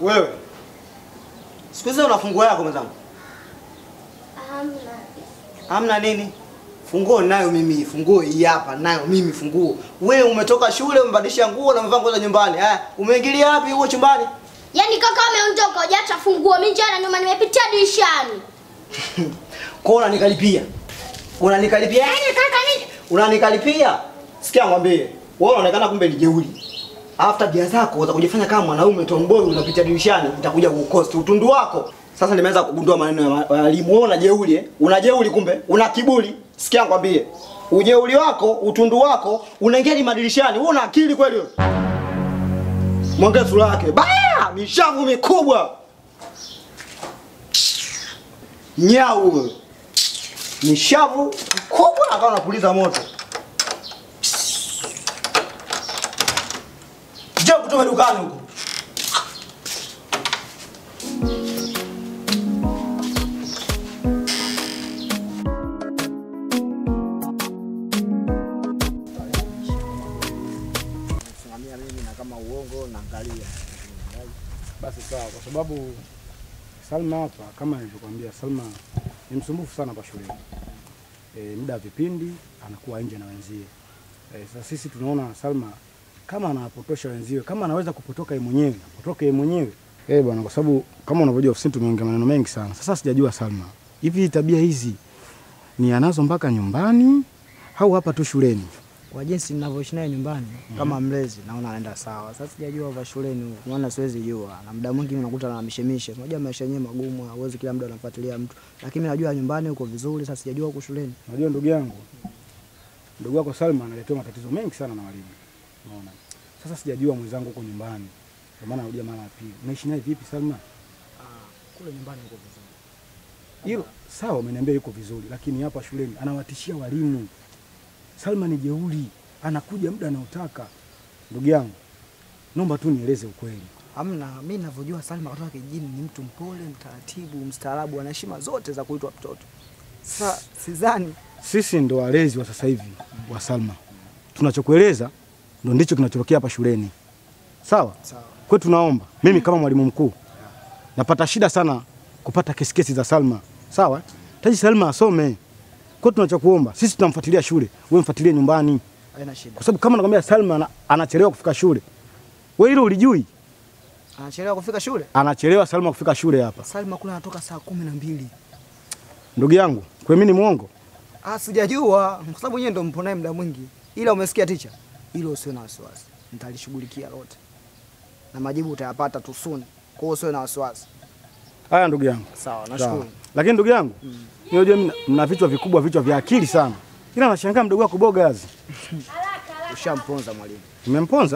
Wewe. Siku hizi una funguo yako mwenzangu? Hamna. Hamna nini? Funguo nayo mimi, funguo hii hapa nayo mimi funguo. Wewe umetoka shule umebadilisha nguo na umevaa nguo za nyumbani. Eh, umeingilia wapi huko chumbani? Yaani kaka ameondoka, hujaacha funguo. Mimi jana nyuma nimepitia dirishani. Kwa unanikaripia. Unanikaripia. Yaani kaka nini? Unanikaripia. Sikia ngwambie. Wewe unaonekana kumbe ni jeuri. After dia zako za kujifanya kama mwanaume tomboy unapitia dirishani utakuja kukosti utundu wako. Sasa nimeanza kugundua maneno ya ma- walimu. Wewe una jeuri eh? Una jeuri kumbe, una kiburi. Sikia ngwambie. Ujeuri wako, utundu wako unaingia ni madirishani. Wewe una akili kweli wewe? Mwangalie sura yake. Baya, mishavu mikubwa. Nyau wewe. Ni shavu kubwa akawa anapuliza moto. Je, kutoka dukani huko. Simamia mimi na kama uongo naangalia. Basi sawa, kwa sababu Salma hapa kama nilivyokuambia, Salma ni msumbufu sana hapa shuleni. E, muda wa vipindi anakuwa nje na wenzie. E, sasa sisi tunaona Salma kama anawapotosha wenzie, kama anaweza kupotoka yeye mwenyewe, apotoke yeye mwenyewe. Eh bwana, kwa sababu kama unavyojua ofisini tumeongea maneno mengi sana. Sasa sijajua Salma, hivi tabia hizi ni anazo mpaka nyumbani au hapa tu shuleni? Kwa jinsi ninavyoishi naye nyumbani kama mlezi naona anaenda sawa. Sasa sijajua hapa shuleni huko, maana siwezi jua. Na muda mwingi unakuta na mishemishe. Unajua maisha yenyewe magumu, hauwezi kila muda unafuatilia mtu. Lakini mimi najua nyumbani uko vizuri, sasa sijajua huko shuleni. Unajua ndugu yangu, ndugu yako Salma analetewa matatizo mengi sana na walimu. Unaona? Sasa sijajua mwenzangu huko nyumbani. Kwa maana narudia mara ya pili. Unaishi naye vipi Salma? Kule nyumbani uko vizuri. Hilo sawa, umeniambia yuko vizuri, lakini hapa shuleni anawatishia walimu. Salma ni jeuri, anakuja muda anaotaka. Ndugu yangu, naomba tu nieleze ukweli. Hamna, mimi ninavyojua Salma kutoka kijijini ni mtu mpole, mtaratibu, mstaarabu, ana heshima zote za kuitwa mtoto. Sasa sidhani Sisi ndo walezi wa sasa hivi wa Salma. Tunachokueleza ndo ndicho kinachotokea hapa shuleni. Sawa? sawa. Kwa hiyo tunaomba, mimi kama mwalimu mkuu napata shida sana kupata kesi kesi za Salma. Sawa? Taji Salma asome. Kwa hiyo tunachokuomba, sisi tunamfuatilia shule, wewe mfuatilie nyumbani. Haina shida. Kwa sababu kama nakwambia Salma ana, anachelewa kufika shule. Wewe hilo ulijui? Anachelewa kufika shule? Anachelewa Salma kufika shule hapa. Salma kule anatoka saa kumi na mbili. Ndugu yangu, kwa mimi ni mwongo? Ah, sijajua kwa sababu yeye ndo mpo naye muda mwingi, ila umesikia ticha, hilo usiwe na wasiwasi, nitalishughulikia lote na majibu utayapata tu soon. Kwa hiyo usiwe na wasiwasi. Haya ndugu yangu. Sawa, Sawa. nashukuru. Lakini ndugu yangu, mm. Unajua mna, mna vichwa vikubwa, vichwa vya akili sana. Ila nashangaa mdogo wako Bogazi. Ushamponza mwalimu. Nimemponza?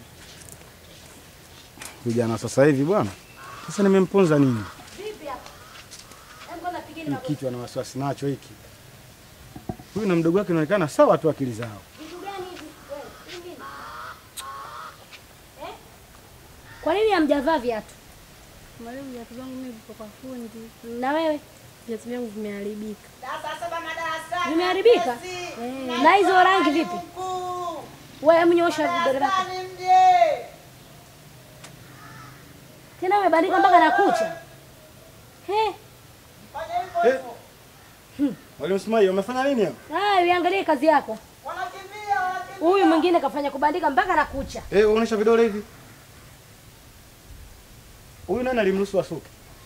Vijana sasa hivi bwana. Sasa nimemponza nini? Hii kichwa na wasiwasi nacho hiki. Huyu na mdogo wake inaonekana sawa tu akili zao. Kwa nini hamjavaa viatu? Mwalimu, viatu vyangu mimi vipo kwa fundi. Na wewe Viatu vyangu vimeharibika. vimeharibika? Eh, na hizo rangi vipi? Wewe mnyosha vidole vyako. Tena umebandika mpaka na kucha. He, Mwalimu Sumai, umefanya nini hapo? ah, uangalie kazi yako. Huyu mwingine kafanya kubandika mpaka na kucha. Eh, uonesha vidole hivi. Huyu nani alimruhusu asuke?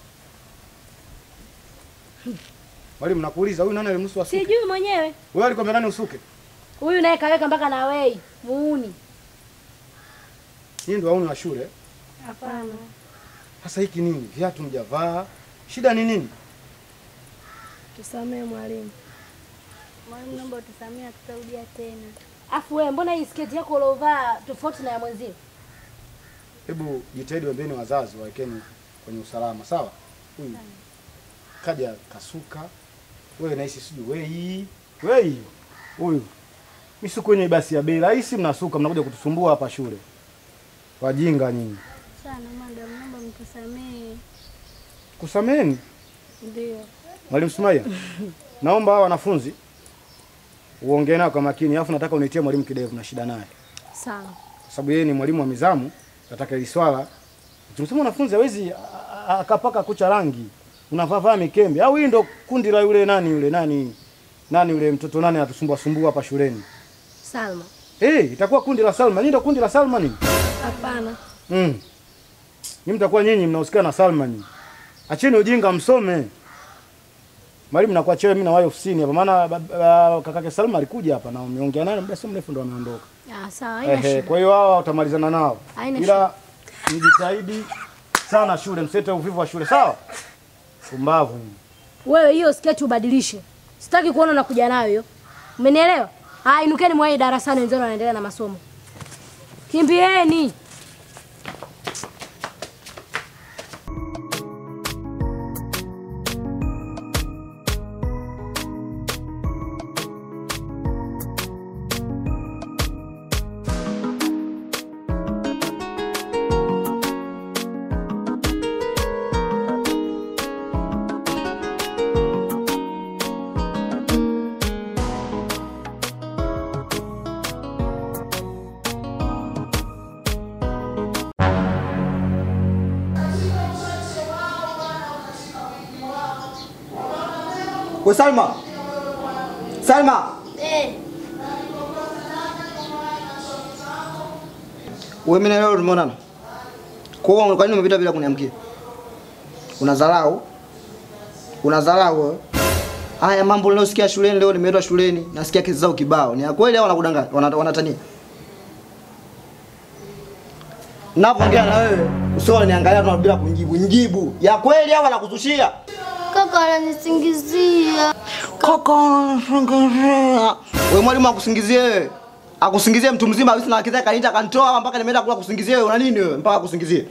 Mwalimu nakuuliza, huyu nani alimruhusu asuke? Sijui mwenyewe. Wewe alikwambia nani usuke? Huyu naye kaweka mpaka na wei. Muuni. Yeye ndio auni wa shule. Hapana. Sasa hiki nini? Viatu mjavaa. Shida ni nini? Tusamee mwalimu. Mwalimu, naomba utusamee, hatutarudia tena. Afu wewe mbona hii sketi yako ulovaa tofauti na ya mwenzio? Hebu jitahidi wembeni wazazi wawekeni kwenye usalama, sawa? Huyu kaja kasuka. Wewe nahisi sijui wei. Wei. Huyu. Misuko yenyewe basi ya bei rahisi mnasuka mnakuja kutusumbua hapa shule. Wajinga nyinyi. Sana madam, naomba mtusamee. Kusameni. Ndio. Mwalimu Sumaia. Naomba hawa wanafunzi uongee nao kwa makini, alafu nataka unitie mwalimu Kidevu na shida naye. Sawa. Kwa sababu yeye ni mwalimu wa mizamu, nataka hili swala Tunasema mwanafunzi hawezi a- a- akapaka kucha rangi, unavaa mikembe. Au hii ndo kundi la yule nani yule nani nani yule mtoto nani anatusumbua sumbua hapa shuleni? Salma. Eh, itakuwa kundi la Salma. Nini ndo kundi la Salma nini? Hapana. Mm. Ni mtakuwa nyinyi mnahusika na Salma nyinyi. Acheni ujinga msome. Mwalimu nakuwa chewe mimi na wahi ofisini hapa maana ba- ba- kakake Salma alikuja hapa na umeongea naye muda si mrefu ndo ameondoka. Ah, sawa, haina Ehe, shida. kwa hiyo hawa utamalizana nao. Haina Ila mjitahidi sana shule, msete uvivu wa shule, sawa? Pumbavu. Wewe hiyo sketi ubadilishe. Sitaki kuona unakuja nayo hiyo. Umenielewa? Ah, inukeni mwaje darasani wenzao wanaendelea na masomo. Kimbieni. We Salma. Salma. Eh, Wewe mimi na leo tumeonana. Kwa hiyo kwa nini umepita bila kuniamkia? Unadharau? Unadharau wewe? Haya mambo niliyosikia shuleni leo nimeenda shuleni, nasikia kesi zao kibao. Ni ya kweli au wanakudanganya? Wana- Wanatania. Ninapoongea na wewe, usio niangalia tu bila kunijibu. Njibu. Ya kweli au wanakuzushia? kaka ananisingizia. Kaka anasingizia. Wewe mwalimu akusingizie wewe. Akusingizie mtu mzima kabisa na akitaka kanita kanitoa hapa mpaka nimeenda kula kusingizie wewe. Una nini wewe mpaka akusingizie?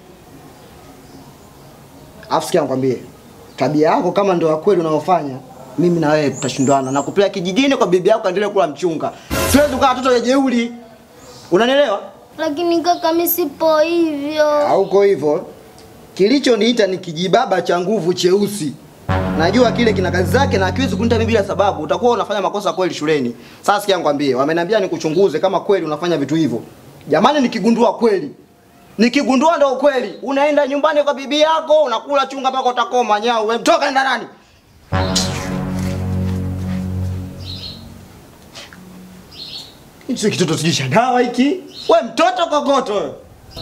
Afu sikia nikwambie. Tabia yako kama ndio ya kweli unayofanya, mimi na wewe tutashindana na kupeleka kijijini kwa bibi yako kaendelee kula mchunga. Siwezi kukaa watoto wajeuri. Unanielewa? Lakini kaka, mimi sipo hivyo. Hauko hivyo. Kilichoniita ni kijibaba cha nguvu cheusi. Najua kile kina kazi zake na akiwezi kuniita mimi bila sababu. Utakuwa unafanya makosa kweli shuleni. Sasa sikia nikwambie, wameniambia nikuchunguze kama kweli unafanya vitu hivyo. Jamani nikigundua kweli. Nikigundua ndio kweli. Unaenda nyumbani kwa bibi yako, unakula chunga mpaka utakoma nyao. Wewe mtoka nenda nani? Hicho kitoto sijui cha dawa hiki. We mtoto kokoto wewe.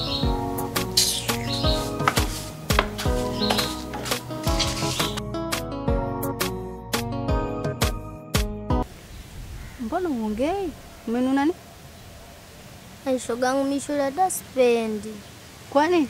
Mbona uongei? Umenuna nini? Ai, shogangu mimi shule hata sipendi. Kwani?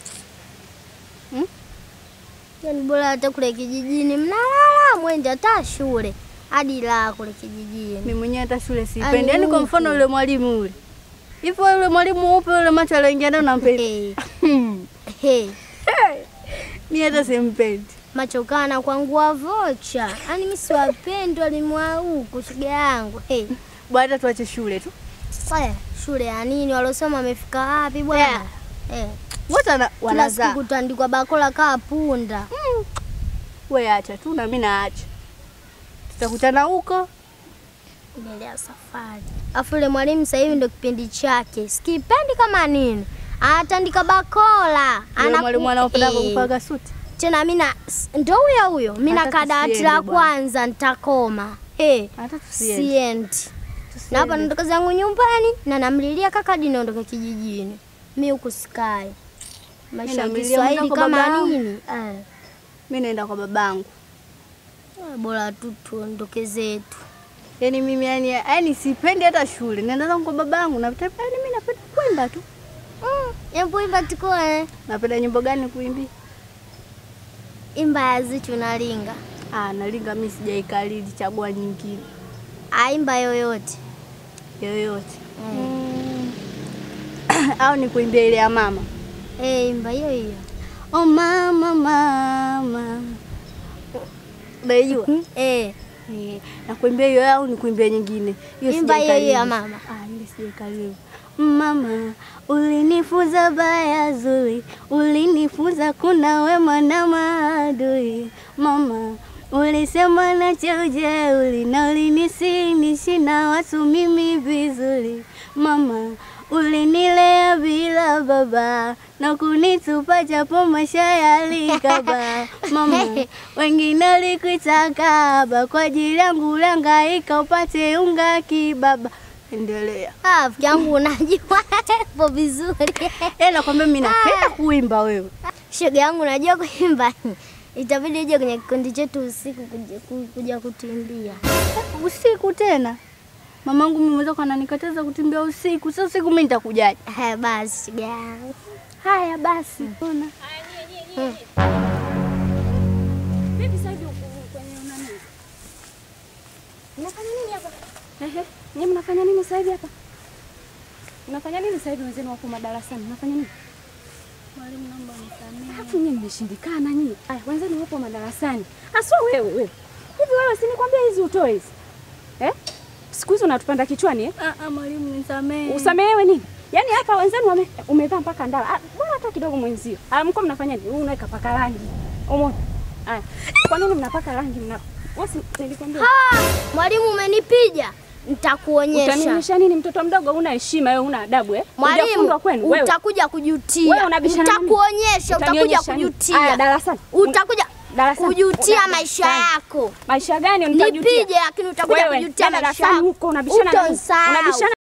Yaani bora hata kule kijijini mnalala mwende hata shule hadi la kule kijijini. Mimi mwenyewe hata shule Ani siipendi. Yaani kwa huku. mfano yule mwalimu yule. Hivyo yule mwalimu upe yule macho aliyoingia nayo nampendi. Hey, Hmm. hey. Mimi hata simpendi. Macho kana kwangua vocha. Yaani mimi siwapendi walimu wa huku shoga yangu. Hey. Bwana tuache shule tu. Haya, shule ya nini? Walosoma wamefika wapi bwana? Yeah. Eh. Wote wana- Kila wanazaa. siku tutaandikwa bakola kaa punda. Wewe acha tu na mimi naacha. Tutakutana huko. Mbele ya safari. Afu yule mwalimu sasa hivi ndio kipindi chake. Sikipendi kama nini? Anatandika bakola. Yule Anaku- mwalimu anaopenda Eh. kupaga suti. Tena mimi na ndio huyo huyo. Mimi Hata nakaa dawati tusiende la bwana. kwanza nitakoma. Eh. Hata tusiende. Siendi. Na hapa natoka zangu nyumbani na namlilia kaka hadi niondoke kijijini. Mimi huku sikai. Maisha ya namlilia Kiswahili mwenzako kama babangu. nini? Eh. Mimi naenda kwa babangu. Eh, Bora tu tuondoke zetu. Yaani mimi yani yani sipendi hata shule. Naenda zangu kwa babangu. Napenda yani mimi napenda kuimba tu. Mm, hebu imba tukoe. Napenda nyimbo gani kuimbia? Imba ya Zuchu nalinga. Ah, nalinga mimi sijaikalili, chagua nyingine Aimba yoyote. yoyote. Mm. Au nikuimbia ile ya mama. Eh, imba hiyo hiyo. Oh mama mama. Unajua? Eh, Eh, nakuimbia hiyo au nikuimbia nyingine? Hiyo Imba hiyo hiyo ya sijaikalili. mama. Ah, ile sijaikalili. Mama, ulinifunza baya zuri, ulinifunza kuna wema na maadui. Mama, ulisema na ujeuri na ulinisinishi na watu mimi vizuri. Mama, ulinilea dunia bila baba na kunitupa japo maisha yalikaba. Mama, wengine walikuitaka baba kwa ajili yangu ulihangaika upate unga kibaba. Endelea. Ah, rafiki yangu unajua hapo vizuri. Yeye nakwambia mimi napenda kuimba wewe. Shoga yangu unajua kuimba. Itabidi uje kwenye kikundi chetu usiku kuja, ku- kuja kutuimbia. Usiku tena. Mamangu mimi mwenzako ananikataza kutimbia usiku. Sasa usiku mimi nitakujaje? Haya basi shoga yangu. Haya basi. Ona. Vipi sasa hivi uko kwenye nani? Unafanya nini hapa? Ehe, nyinyi mnafanya nini sasa hivi hapa? Unafanya nini sasa hivi wenzenu wako madarasani? Unafanya nini? Mwalimu naomba nisamehe. Alafu nyinyi mmeshindikana nyinyi. Aya, wenzenu wapo madarasani. Aswa wewe wewe. Hivi wewe si nikwambia hizi utoe hizi. Eh? Siku hizi unatupanda kichwani eh? Ah, ah, mwalimu nisamehe. Usamehewe nini? Yaani hapa wenzenu wame, umevaa mpaka ndala. Ah, bora hata kidogo mwenzio. Ah, mko mnafanya nini? Wewe unaweka paka rangi. Umeona? Aya. Kwa nini mnapaka rangi mna? Wewe si nilikwambia. Ah, mwalimu umenipija. Nitakuonyesha. Utanionyesha nini? Mtoto mdogo una heshima wewe, una adabu eh? Mwalimu, Hujafundwa kwenu wewe. utakuja kujutia. Wewe unabishana na mimi? Nitakuonyesha, utakuja Utanionyesha nini? kujutia. Aya, darasani. Utakuja Darasani. kujutia Una- maisha darasani. yako. Maisha gani nitajutia? Nipige lakini utakuja Wewe, kujutia nenda maisha darasani yako. huko unabishana na mimi. Utanisahau. Unabishana